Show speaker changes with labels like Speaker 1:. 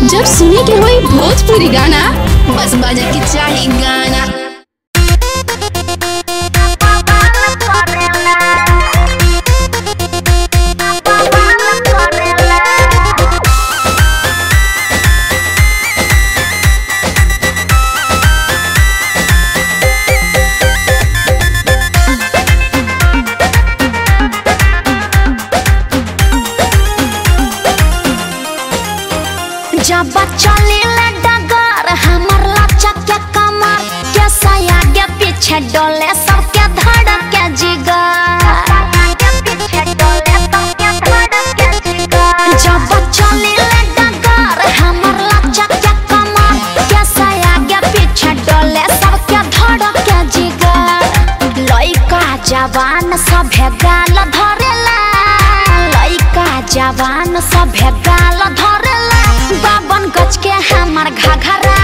Speaker 1: जब सुने के होई भोजपुरी गाना बस बजे के चाही गाना
Speaker 2: जब चले डगर हमर लचक के कमर के सया के पीछे डोले सबके धड़क के जिगर जब चले डगर हमर लचक के कमर के सया के पीछे डोले सबके धड़क के जिगर लइका जवान सभे गाल धरेला लइका जवान सभे गाल धरेला बावन गज के हमर घघरा